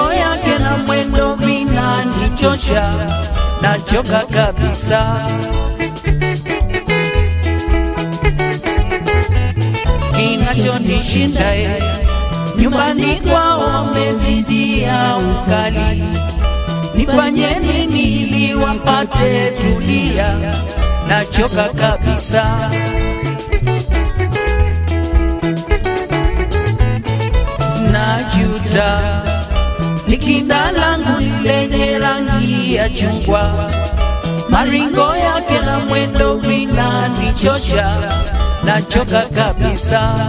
maringo yake na mwendo vinanichosha, nachoka kabisa. Kinachonishinda e, nyumbani kwao wamezidia ukali, nifanye nini ili wapate tulia? Nachoka kabisa. najuta likinda langu lenye rangi ya chungwa, maringo yake na mwendo vinanichosha, nachoka kabisa.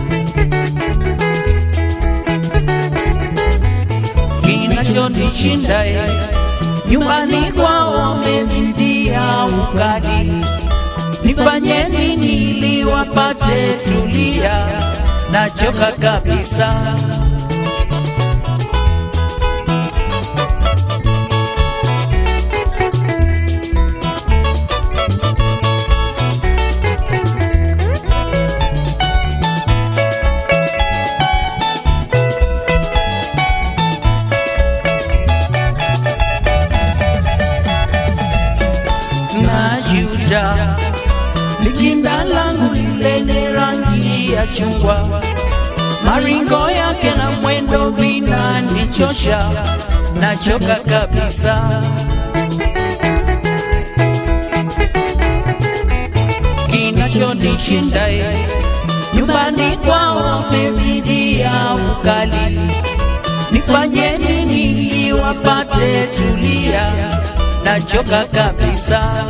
Kinachonishinda e, nyumbani kwao wamezidia ukali, nifanye nini ili wapate tulia? Nachoka kabisa. najuta likinda langu lenye rangi ya chungwa, maringo yake na mwendo vinanichosha, nachoka kabisa. Kinachonishinda e, nyumbani kwao wamezidia ukali, nifanye nini ili wapate tulia? Nachoka kabisa.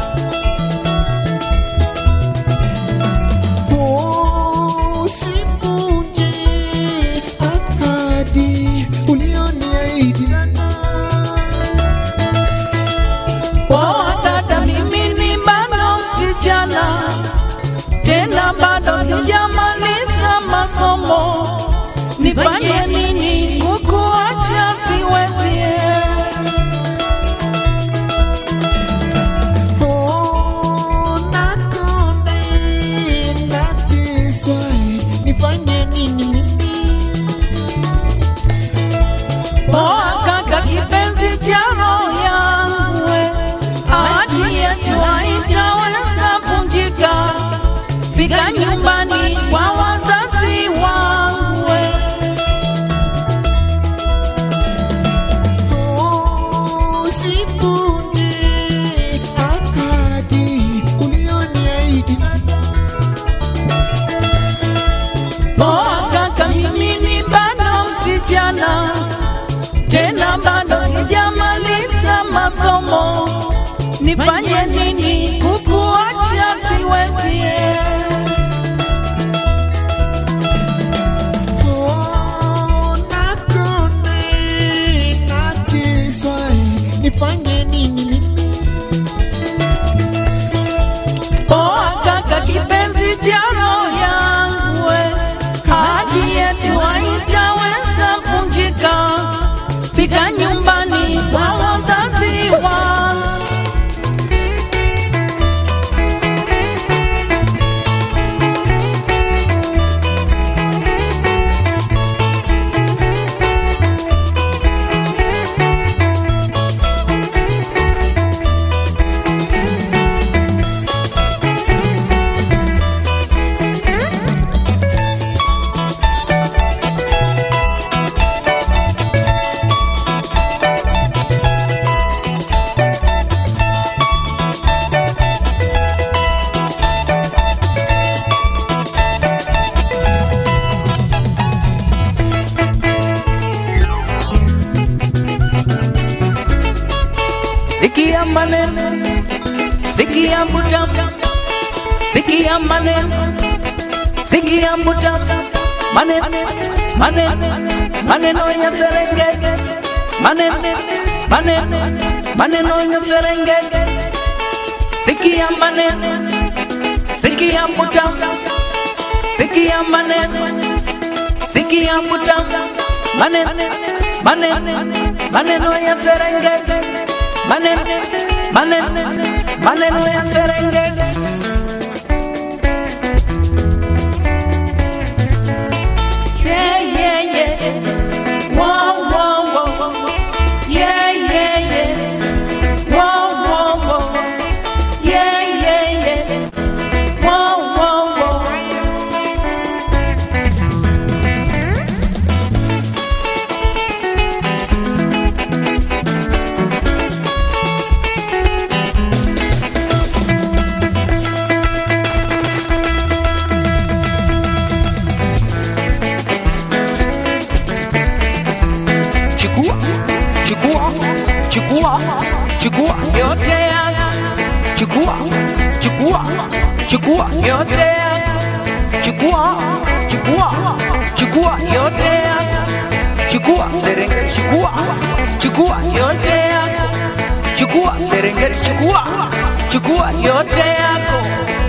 Usivunje ahadi ulioniahidi. Poa dada, mimi ni bado msichana, tena bado sijamaliza masomo. Nifanye nini? Kukuacha siwezi. Oh, nakonde, nateswa, nifanye nini mimi? Poa kaka, kipenzi cha roho yangu, we. ahadi yetu haitaweza vunjika. Fika nyumbani kwa wazazi wangu, we. Oh, usivunje ahadi ulioniahidi. Poa kaka, mimi ni bado msichana, tena bado sijamaliza masomo. Nifanye nini? Kukuacha siwezi. Oh, nakonde, nateswa, nifanye nini mimi? Poa kaka, kipenzi cha roho yangu, we. ahadi yetu haitaweza vunjika. Fika nyumbani kwa wazazi wangu. Sikia maneno, sikia mbuta, sikia maneno, sikia mbuta, maneno, maneno, maneno ya Serengeti, maneno, maneno, maneno ya Serengeti. Sikia maneno, sikia mbuta, sikia maneno, sikia mbuta, maneno, maneno, maneno ya Serengeti maneno maneno maneno ya Serengeti. Yeah, yeah, yeah. Wow, wow, wow. chukua chukua chukua yote yako chukua chukua chukua yote yako chukua chukua chukua yote yako chukua serengeti chukua chukua yote yako chukua serengeti chukua chukua yote yako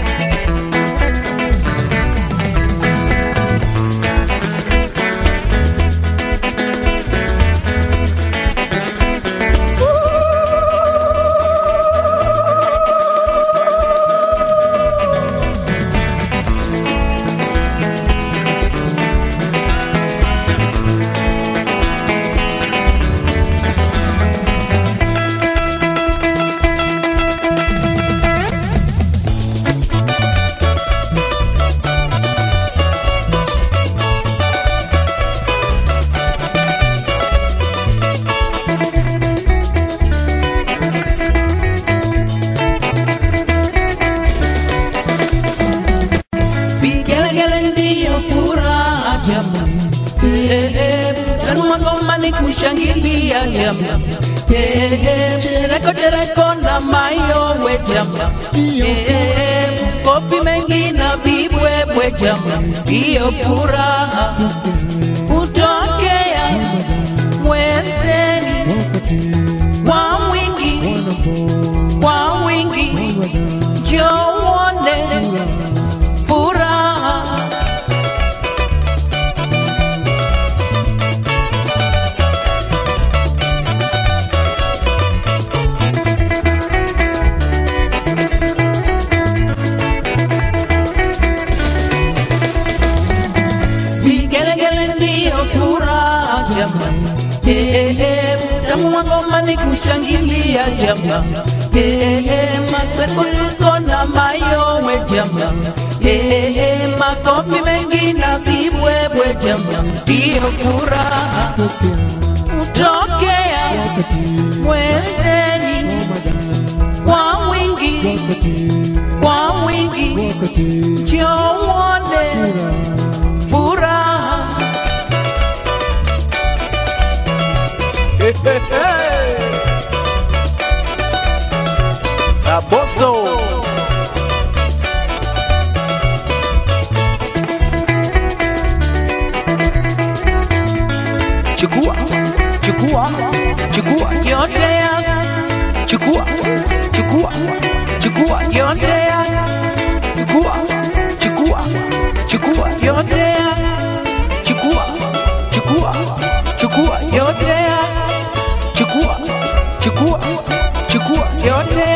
Vigelegele ndiyo furaha jamani, Eh, eh, tanua ngoma ni kushangilia jamani, Eh, eh, chereko chereko na mayowe jamani, Eh, eh, kopi mengi na vibwebwe jamani, ndiyo furaha kutokea mwezeni kwa wingi, kwa wingi, njoo uone furaha vigelegele ndiyo furaha jamani Eh, eh, eh, tamu wa ngoma ni kushangilia jamani Eh, eh, eh, mapeperuko na mayowe jamani Eh, eh, eh, makofi mengi na vibwebwe jamani ndiyo furaha kutokea mwezeni kwa wingi kwa wingi njoo uone furaha Saboso Chukua, chukua, chukua yote yako Chukua, chukua, chukua yote yako Chukua, chukua, chukua yote yako Chukua, chukua, chukua yote yako Chukua, chukua, chukua yote